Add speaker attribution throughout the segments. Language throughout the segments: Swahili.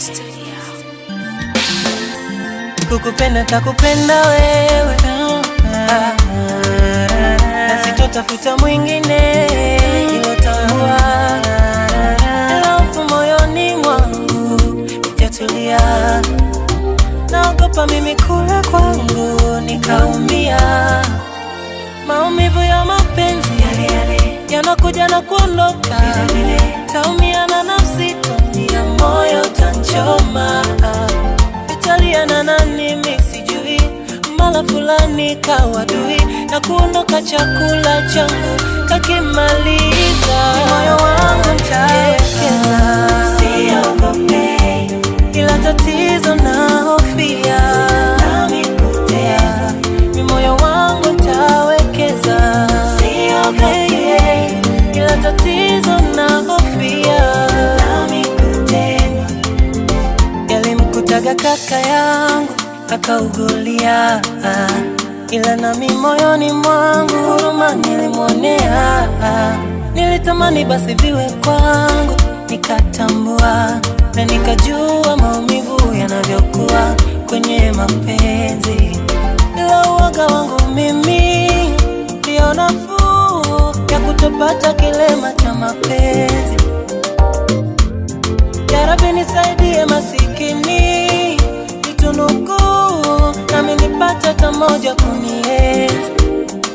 Speaker 1: Studio.
Speaker 2: kukupenda takupenda wewe Ah, na sitotafuta mwingine ilotambua alafu moyoni mwangu ijatulia naogopa mimi kula kwangu nikaumia maumivu ya mapenzi yanakuja na kuondoka taumia na nafsi taumia moyo tanchoma italiana na nimi sijui mala fulani kawadui na kuondoka chakula changu kakimaliza moyo wangu ntaekeza siogope ila tatizo na hofia nami kutea mi moyo wangu ntawekeza siogope ila tatizo na hofia nami kutendwa yalimkutaga kaka yangu akaugulia, ila nami moyoni mwangu huruma nilimwonea. Nilitamani basi viwe kwangu, nikatambua na nikajua maumivu yanavyokuwa kwenye mapenzi, ila uoga wangu mimi ndio nafuu ya kutopata kilema cha mapenzi. Ya Rabbi nisaidie masikini, nitunuku nami nipate hata moja kunienzi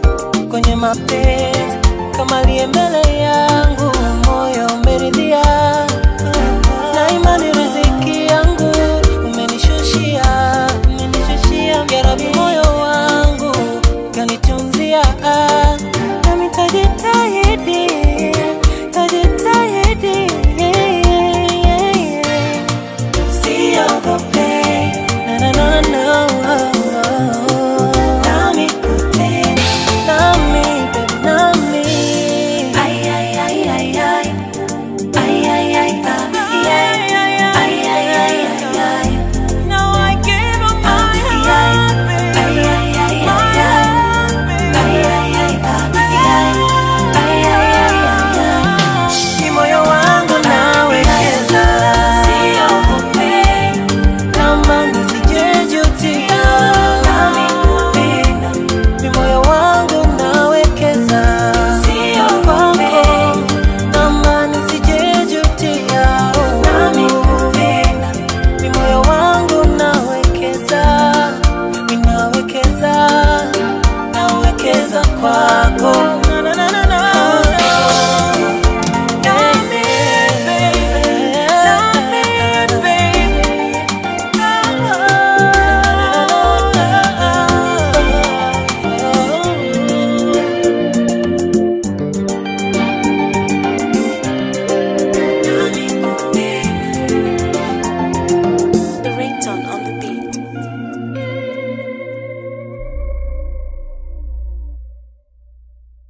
Speaker 2: kwenye mapenzi, kama aliye mbele yangu moyo umeridhia,